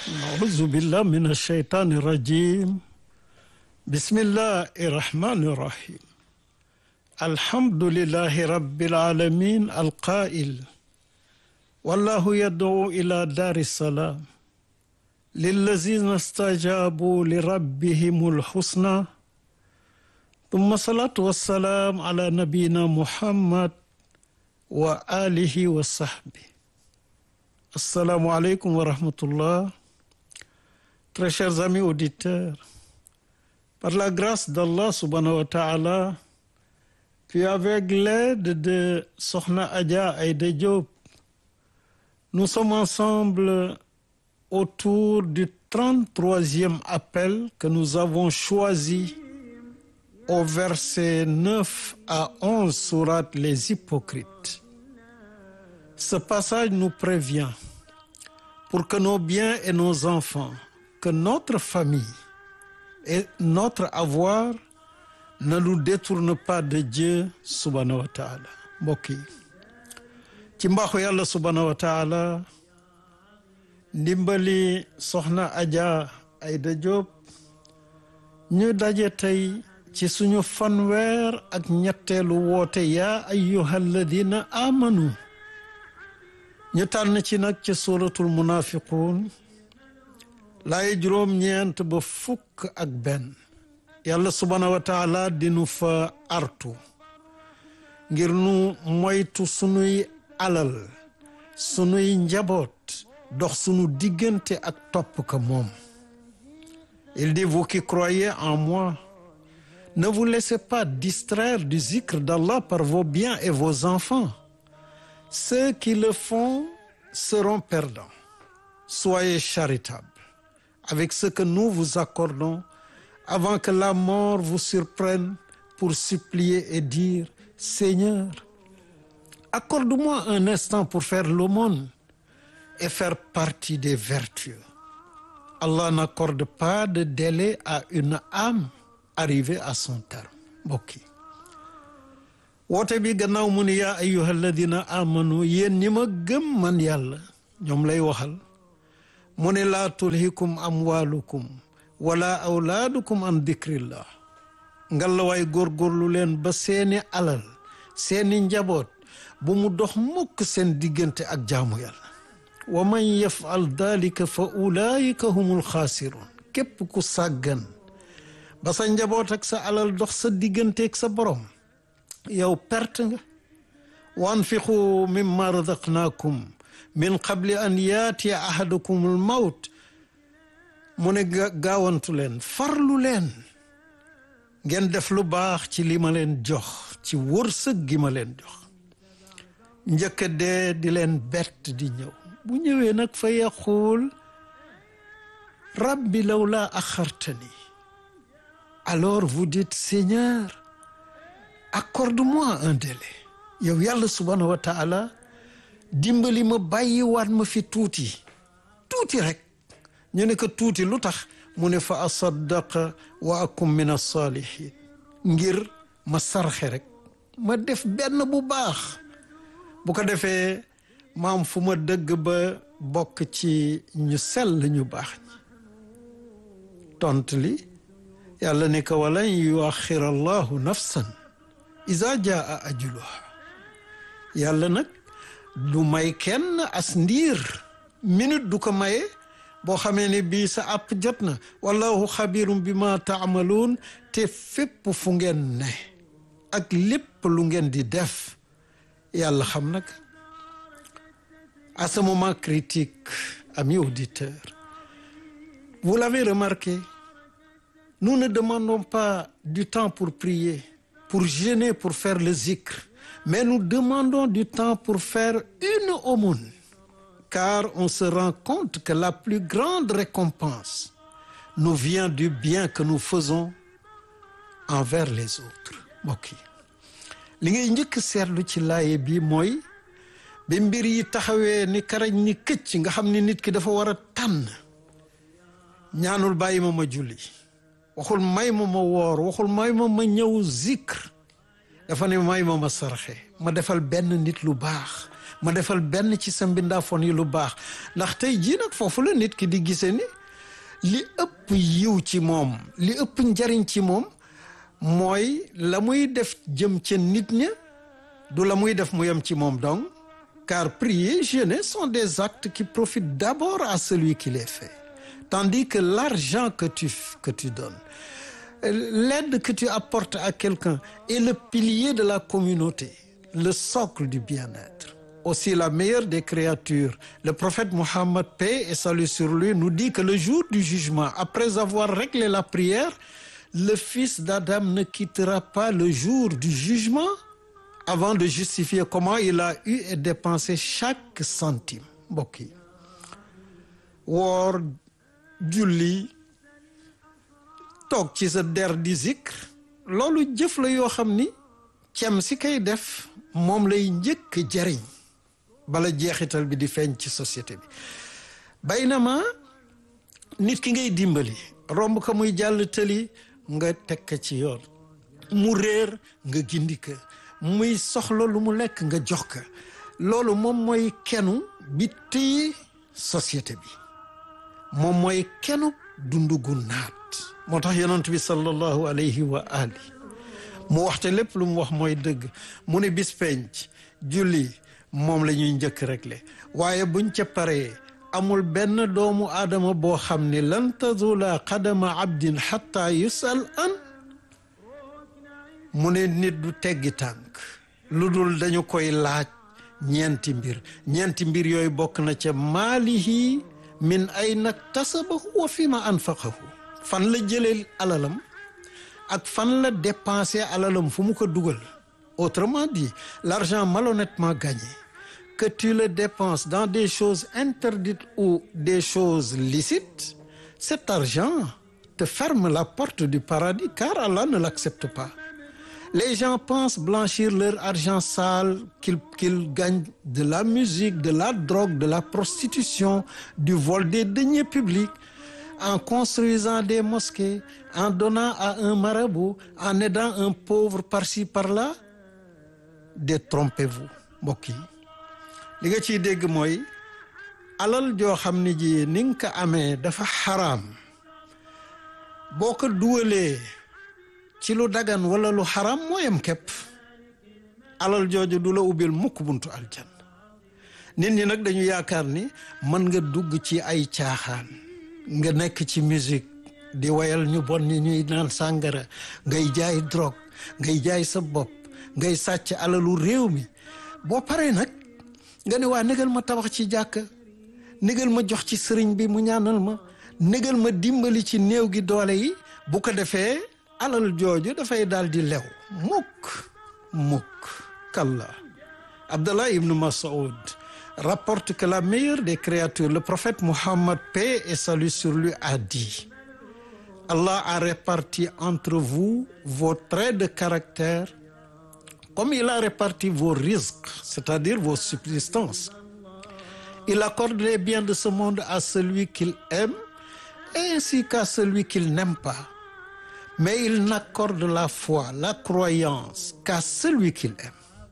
أعوذ بالله من الشيطان الرجيم بسم الله الرحمن الرحيم الحمد لله رب العالمين القائل والله يدعو إلى دار السلام للذين استجابوا لربهم الحسنى ثم الصلاة والسلام على نبينا محمد وآله وصحبه Assalamu alaikum wa rahmatullah. Très chers amis auditeurs, par la grâce d'Allah subhanahu wa ta'ala, puis avec l'aide de Sokhna Adja Aïda Diop, nous sommes ensemble autour du 33e appel que nous avons choisi au verset 9 à 11 sourate Les Hypocrites. Ce passage nous prévient pour que nos biens et nos enfants, que notre famille et notre avoir ne nous détournent pas de Dieu subhanahu wa taala mbokk yi ci mbaaxu yàlla subhanahu wa taala ndimbali soxna Adja Aïda Diop ñu daje tey ci suñu fanweer ak ñetteelu woote yaa ayyuha alladina amanu ñu tànn ci nag ci suratul munafiqun laay juróom-ñeent ba fukk ak benn yàlla subhanahu wa taala dinu fa artu ngir nu moytu sunuy alal sunuy njaboot dox sunu diggante ak topp ka moom il dit vous qui croyez en moi ne vous laissez pas distraire du zikr d'Allah par vos biens et vos enfants Ceux qui le font seront perdants. Soyez charitables avec ce que nous vous accordons avant que la mort vous surprenne pour supplier et dire Seigneur, accorde-moi un instant pour faire l'aumône et faire partie des vertueux. Allah n'accorde pas de délai à une âme arrivée à son terme. mbokk yi woote bi gannaaw mu ni yaa ayyuha alladina amanu yéen ñi ma gëm man yàlla ñoom lay waxal mu ne laa tulhikum amwalukum wala awlaadukum an dikrillah ngalla waay góorgóorlu leen ba seeni alal seeni njaboot bu mu dox mukk seen diggante ak jaamu yàlla wa man yafal dalika fa ulaayika humul xaasiroon képp ku sàggan ba sa njaboot ak sa alal dox sa diggante ak sa borom yow perte nga wa anfiqu mimma razaqnaakum min qabli an yaatiya ahadakum al mawt mu ne gaawantu leen farlu leen ngeen def lu baax ci li ma leen jox ci wërsëg gi ma leen jox njëkk dee di leen bett di ñëw bu ñëwee nag fa yaquul rabbi lawla axartani alors vous dites Seigneur accorde-moi un délai yow yàlla subhanahu wa taala dimbali ma bàyyi waat ma fi tuuti tuuti rek ñu ne ko tuuti lu tax mu ne fa asaddaqa wa akum min as-salihin ngir ma sarxe rek ma def benn bu baax bu ko defee maam fu ma dëgg ba bokk ci ñu sell ñu baax ñi tont li yàlla ne ko walan yuaxir allahu nafsan isa jaa ajuluha yàlla nag du may kenn as ndiir minute du ko maye boo xamee ne bii sa àpp jot na wallahu xabirum bi ma taamaluun te fépp fu ngeen ne ak lépp lu ngeen di def yàlla xam nag à ce moment critique amis auditeurs vous l'avez remarqué nous ne demandons pas du temps pour prier pour jeûner pour faire le zikr mais nous demandons du temps pour faire une aumône car on se rend compte que la plus grande récompense nous vient du bien que nous faisons envers les autres mbokk yi li ngay njëkk seetlu ci laaye bi mooy bi mbir yi taxawee ni karañ ni këcc nga xam ni nit ki dafa war a tànn ñaanul bàyyi ma ma julli waxul may ma ma woor waxul may ma ma ñëw zikr dafa ne may ma ma sarxe ma defal benn nit lu baax ma defal benn ci sa mbindaafoon yi lu baax ndax tey jii nag foofu la nit ki di gisee ni li ëpp yiw ci moom li ëpp njariñ ci moom mooy la muy def jëm ca nit ña du la muy def mu yem ci moom donc car prier jeûner sont des actes qui profitent d'abord à celui qui les fait tandis que l'argent que tu que tu donnes l'aide que tu apportes à quelqu'un est le pilier de la communauté le socle du bien-être aussi la meilleure des créatures le prophète Mohammed paix et salut sur lui nous dit que le jour du jugement après avoir réglé la prière le fils d'Adam ne quittera pas le jour du jugement avant de justifier comment il a eu et dépensé chaque centime mbokk yi woor julli toog ci sa der di zikr loolu jëf la yoo xam ni cem si kay def moom lay njëkk jariñ bala jeexital bi di feeñ ci société bi baynama nit ki ngay dimbali romb ko muy jàll tëli nga teg ko ci yoon mu réer nga gindi ko muy soxla lu mu lekk nga jox ko loolu moom mooy kenu bi téye société bi moom mooy kenu dundu gu naat moo tax yonent bi sallallahu alayhi wa ali mu waxte lépp lu mu wax mooy dëgg mu ne bis penc julli moom la ñuy njëkk réglé waaye buñ ca paree amul benn doomu aadama boo xam ni lan tazula qadama abdin xatta yusal an mu ne nit du teggi tànk lu dul dañu koy laaj ñeenti mbir ñeenti mbir yooyu bokk na ca maalihi min ayna tasabahu wa fi ma anfaqahu fan la jëlee alalam ak fan la dépensé alalam fu mu ko dugal autrement dit l'argent malhonnêtement gagné que tu le dépenses dans des choses interdites ou des choses licites cet argent te ferme la porte du paradis car Allah ne l'accepte pas les gens pensent blanchir leur argent sale qu'ils qu'ils gagnent de la musique de la drogue de la prostitution du vol des deniers publics en construisant des mosquées en donnant à un marabout en aidant un pauvre par-ci par-là détrompez-vous mbokk yi li nga ciy dégg mooy alal joo xam ne ji ni nga ko amee dafa xaraam boo ko duwalee ci lu dagan wala lu xaraam mooyam képp alal jooju du la ubbil mukk buntu aljanna nit ñi nag dañu yaakaar ni mën nga dugg ci ay caaxaan nga nekk ci musique di wayal ñu bon ñi ñuy naan sàngara ngay jaay drogue ngay jaay sa bopp ngay sàcc alalu réew mi boo paree nag nga ne waa négal ma tabax ci jàkka négal ma jox ci sëriñ bi mu ñaanal ma négal ma dimbali ci néew gi doole yi bu ko defee alal jooju dafay daal di lew mukk mukk kalla Abdallah ibn Mas'ud rapporte que la meilleure des créatures le prophète Muhammad paix et salut sur lui a dit Allah a réparti entre vous vos traits de caractère comme il a réparti vos risques c'est-à-dire vos subsistances il accorde les biens de ce monde à celui qu'il aime ainsi qu'à celui qu'il n'aime pas mais il n'accorde la foi la croyance qu'à celui qu'il aime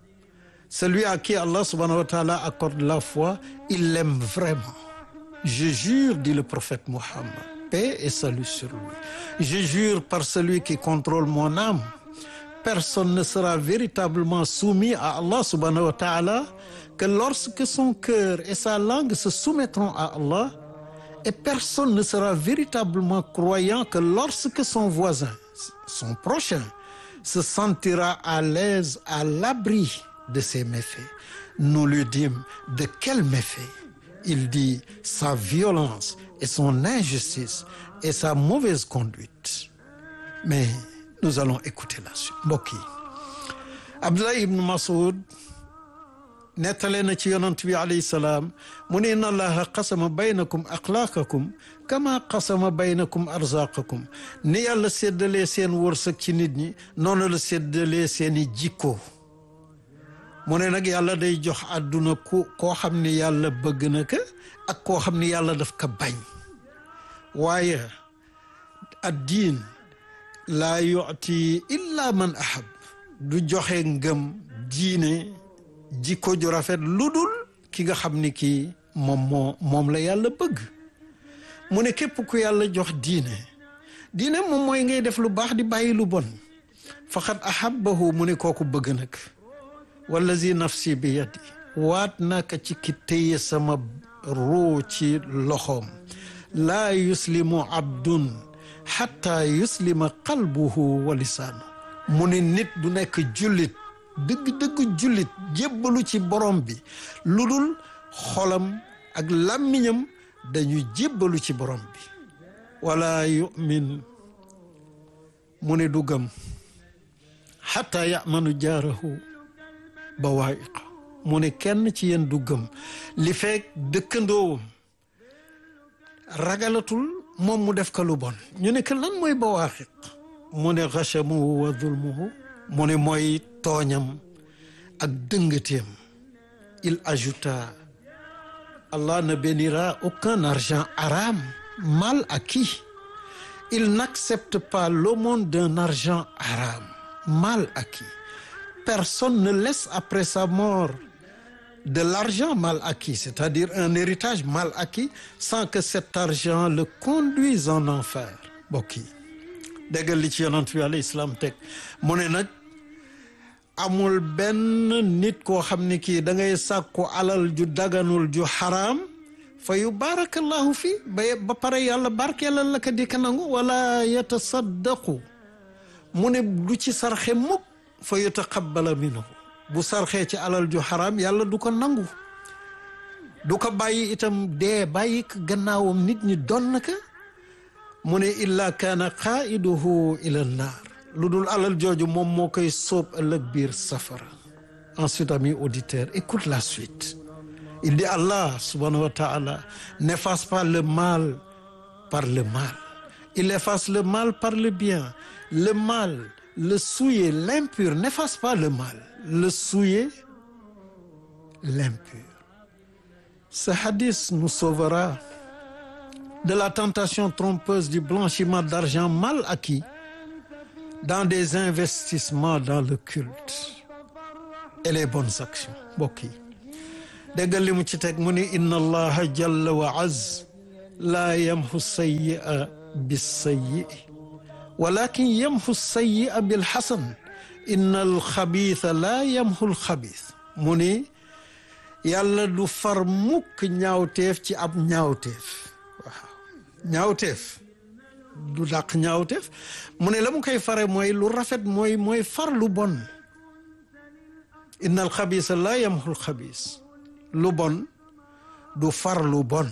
celui à qui Allah subhanahu wa ta'ala accorde la foi il l'aime vraiment je jure dit le prophète Muhammad paix et salut sur lui je jure par celui qui contrôle mon âme personne ne sera véritablement soumis à Allah subhanahu wa ta'ala que lorsque son cœur et sa langue se soumettront à Allah et personne ne sera véritablement croyant que lorsque son voisin son prochain se sentira à l'aise à l'abri de ses méfaits nous lui dîmes de quels méfaits il dit sa violence et son injustice et sa mauvaise conduite mais nous allons écouter la suite mbokk yi Abdullah ibn Mas'ud nettale na ci yonant bi alayhi salaam mu ne inna allaha qasama baynakum axlaaqakum kama qasama baynakum arzaqakum ni yàlla séddalee seen wërsëg ci nit ñi noonu la séddalee seeni jikko mu ne nag yàlla day jox àdduna ku koo xam ni yàlla bëgg na ko ak koo xam ni yàlla daf ko bañ waaye ad diin laa yuti illa man ahab du joxe ngëm diine jikko ju rafet lu dul ki nga xam ni kii moom moo moom la yàlla bëgg mu ne képp ku yàlla jox diine diine moom mooy ngay def lu baax di bàyyi lu bon faqad ahabbahu mu ne kooku bëgg nag wallazi nafsi bi yadi waat naka ci ki téye sama ruu ci loxoom laa yuslimu abdun xatta yuslima qalbuhu wa lisaanu mu ne nit du nekk jullit dëgg-dëgg jullit jébbalu ci borom bi lu dul xolam ak làmmiñam dañu jébbalu ci borom bi wala yumin mu ne du gëm xatta yamanu jaarahu bawaayiqa mu ne kenn ci yéen du gëm li feek dëkkandoowam ragalatul moom mu def ka lu bon ñu ne que lan mooy bawaaxiq mu ne xachamuhu wa zulmuhu mu ne mooy tooñam ak dëngateem il ajouta Allah ne bénira aucun argent haram mal acquis il n'accepte pas l'aumône d'un argent haram mal acquis personne ne laisse après sa mort de l'argent mal acquis c'est-à-dire un héritage mal acquis sans que cet argent le conduise en enfer mbokk yi déggal li ci yonent bi alayhi salaam teg mu ne nag amul benn nit koo xam ne kii da ngay sàkku alal ju daganul ju xaraam fa yu barakallahu fi ba ba pare yàlla barkeelal la ka di ka nangu wala yatasaddaqu mu ne du ci sarxe mukk fa yutaqabbala minhu bu sarxee ci alal ju xaraam yàlla du ko nangu du ko bàyyi itam dee bàyyi ko gannaawam nit ñi doon na ka mu ne illa kaana qaiduhu ila naar lu dul alal jooju moom moo koy sóob ëllëg biir safara ensuite ami auditeur écoute la suite il dit Allah subhanahu wa ta'ala n'efface pas le mal par le mal il efface le mal par le bien le mal le souillé l'impur n'efface pas le mal le souillé l'impur ce hadith nous sauvera de la tentation trompeuse du blanchiment d'argent mal acquis dans des investissements dans le culte et les bonnes actions mbokk yi déggal li mu ci teg mu ni inna allaha jalla wa az laa yamhu sayyi'a bis-sayyi'i walakin yamhu sayyi'a bil-hasan inna al-xabiitha laa yamhu al-xabiith mu ni yàlla du far mukk ñaawteef ci ab ñaawteef waaw ñaawteef du dàq ñaawteef mu ne la mu koy fare mooy lu rafet mooy mooy far lu bon inna alxabisa la yamhu alxabis lu bon du far lu bon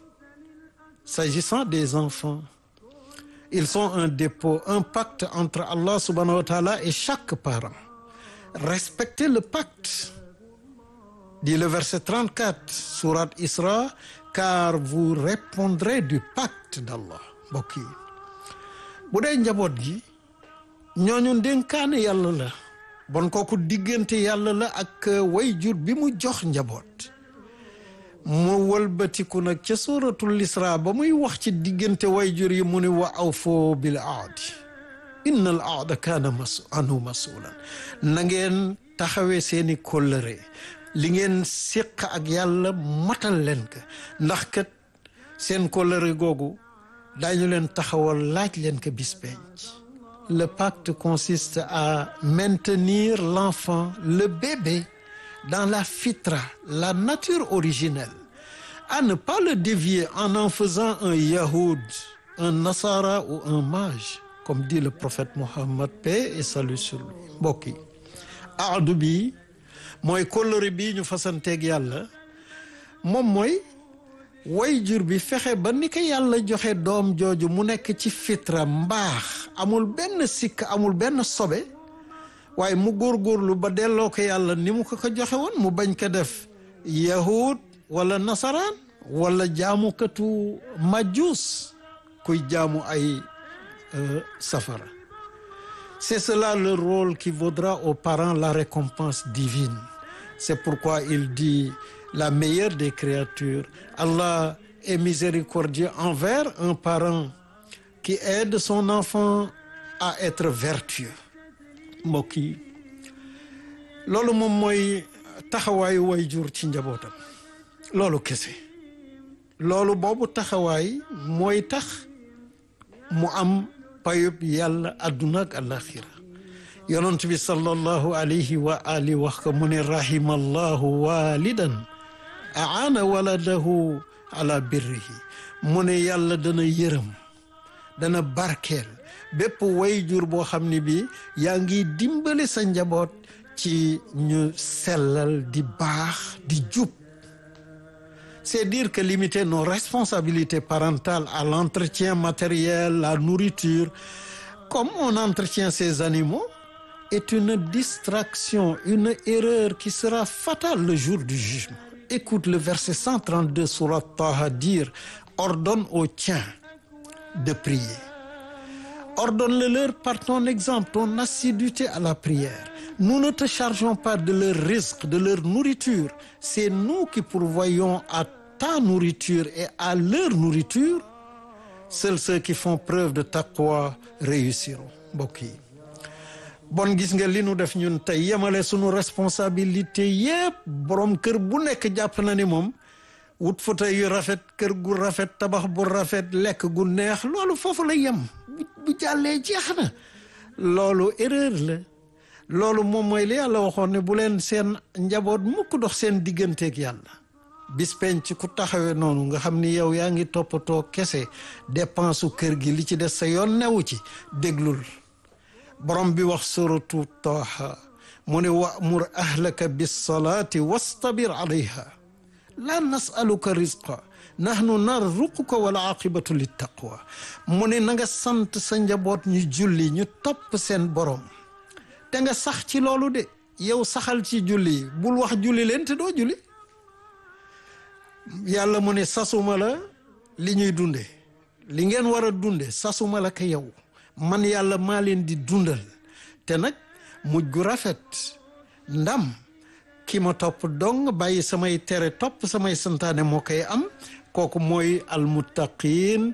s'agissant des enfants ils sont un dépôt un pacte entre Allah subhanahu wa ta'ala et chaque parent respectez le pacte dit le verset 34 sourate Isra car vous répondrez du pacte d'Allah mbokk yi bu dee njaboot gi ñooñu ndénkaane yàlla la bon kooku diggante yàlla la ak wayjur bi mu jox njaboot mu wëlbatiku nag ca suratul isra ba muy wax ci diggante wayjur yi mu ni wa awfoo bil aadi inna al aada kaana mas anhu masulan na ngeen taxawee seeni kóllëre li ngeen séq ak yàlla matal leen ka ndax kat seen kóllëre googu daañu leen taxawal laaj leen ko bis penc le pacte consiste à maintenir l'enfant le bébé dans la fitra la nature originelle à ne pas le dévier en en faisant un yahoud un nasara ou un mage comme dit le prophète Mohammed paix et salut sur lui mbokk yi aadu bi mooy kóllëre bi ñu fasanteeg yàlla moom mooy way jur bi fexe ba ni ko yàlla joxe doom jooju mu nekk ci fitra mbaax amul benn sikk amul benn sobe waaye mu góorgóorlu ba delloo ko yàlla ni mu ko ko joxe woon mu bañ ko def yahud wala nasaraan wala jaamukatu majus kuy jaamu ay safara c'est cela le rôle qui vaudra aux parents la récompense divine c'est pourquoi il dit la meilleure des créatures Allah est miséricordieux envers un parent qui aide son enfant à être vertueux mbokk yi loolu moom mooy taxawaayu way jur ci njabootam loolu kese loolu boobu taxawaay mooy tax mu am payub yàlla àdduna ak àlaxira yonent bi sallallahu alayhi wa ali wax ko mu ne rahima allahu walidan aana waladahu ala birrihi mu ne yàlla dana yërëm dana barkeel bépp wayjur boo xam ne bi yaa ngi dimbali sa njaboot ci ñu sellal di baax di jub c'est dire que limiter nos responsabilités parentales à l'entretien matériel la nourriture comme on entretient ces animaux est une distraction une erreur qui sera fatale le jour du jugement écoute le verset 132 surat Taha dire ordonne aux tiens de prier ordonne-le-leur par ton exemple ton assiduité à la prière nous ne te chargeons pas de leur risque de leur nourriture c'est nous qui pourvoyons à ta nourriture et à leur nourriture seuls ceux qui font preuve de taqwa réussiront mbokk yi bon gis nga li nu def ñun tey yemale sunu responsabilité yépp borom kër bu nekk jàpp na ni moom wut fauteuil yu rafet kër gu rafet tabax bu rafet lekk gu neex loolu foofu la yem bu jàllee jeex na loolu erreur la loolu moom mooy li yàlla waxoon ne bu leen seen njaboot mukk dox seen digganteeg yàlla bis penc ku taxawee noonu nga xam ni yow yaa ngi toppatoo kese dépense su kër gi li ci des sa yoon newu ci déglul borom bi wax suratu Taaha mu ne wa'mur ahlaka bis salaati wastabir alayha la nasaluka rizqa nahnu narzuquka wal aqibatu lit taqwa mu ne na nga sant sa njaboot ñu julli ñu topp seen borom te nga sax ci loolu de yow saxal ci julli bul wax julli leen te doo julli yàlla mu ne sasuma la li ñuy dunde li ngeen war a dunde sasuma la ka yow man yàlla maa leen di dundal te nag mujj gu rafet ndam ki ma topp dong bàyyi samay tere topp samay santaane moo koy am kooku mooy almuttaqin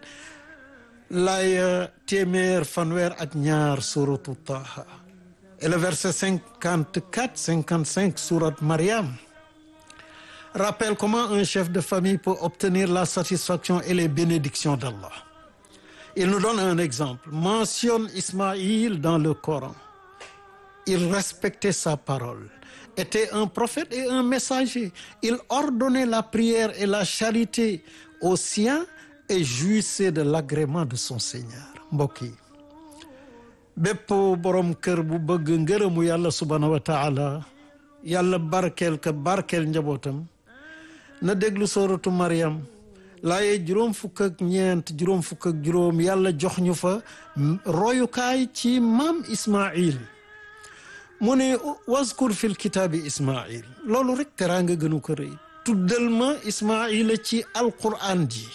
laaya téeméer fanweer ak ñaar suratu Taha et le verset cinquante quatre cinquante cinq surat Mariam rappelle comment un chef de famille peut obtenir la satisfaction et les bénédictions d'Allah il nous donne un exemple mentionne Ismaïl dans le Coran il respectait sa parole était un prophète et un messager il ordonnait la prière et la charité aux siens et jouissait de l'agrément de son Seigneur mbokk yi bépp borom kër bu bëgg ngërëmu yàlla subhanahu wa taala yàlla barkeel ka barkeel njabootam na déglu sooratu Mariam laaye juróom fukk ak ñeent juróom fukk ak juróom yàlla jox ñu fa royukaay ci maam Ismaïl mu ne waskur fil kitaabi Ismaïl loolu rek teraanga gënu ko rëy tuddal ma Ismaïla ci alquran ji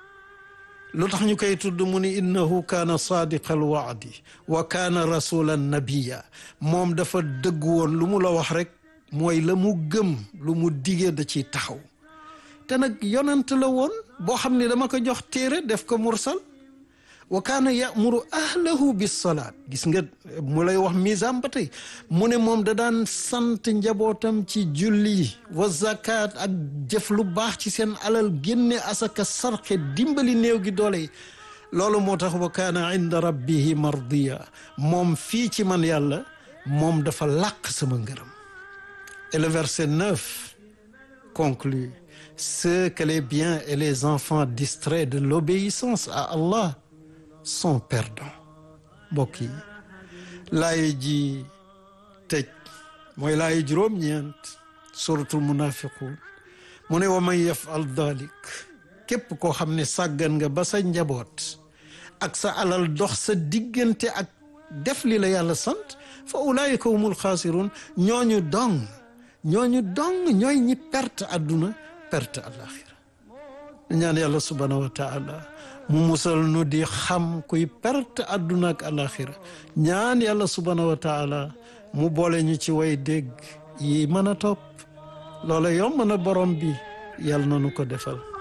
lu tax ñu koy tudd mu ni innahu kaana saadiqa alwaadi wa kaana rasulan nabiya moom dafa dëgg woon lu mu la wax rek mooy la mu gëm lu mu digee da ciy taxaw te nag yonent la woon boo xam ne dama ko jox téere def ko mursal wa kaana yamuru ahlahu bisalaat gis nga mu lay wax misam ba tey mu ne moom da daan sant njabootam ci julli wa zakat ak jëf lu baax ci seen alal génne asaka sarxe dimbali néew gi doole yi loolu moo tax wa kaana inda rabbihi mardiya moom fii ci man yàlla moom dafa làq sama ngërëm et le verset 9 conclut ceux que les biens et les enfants distraits de l'obéissance à Allah sont perdants mbokk yi laay ji tëj mooy laay juróom-ñeent suratul munafiqun mu ne wa man yafal dalik képp koo xam ne sàggan nga ba sa njaboot ak sa alal dox sa diggante ak def li la yàlla sant fa ulaayika humul xaasirun ñooñu dong ñooñu dong ñooy ñi perte àdduna perte àlaxira ñaan yàlla subhanahu wa taala mu musal nu di xam kuy perte àdduna ak alaxira ñaan yàlla subhanahu wa taala mu boole ñu ci way dégg yi mën a topp loola yomb na borom bi yàlla na nu ko defal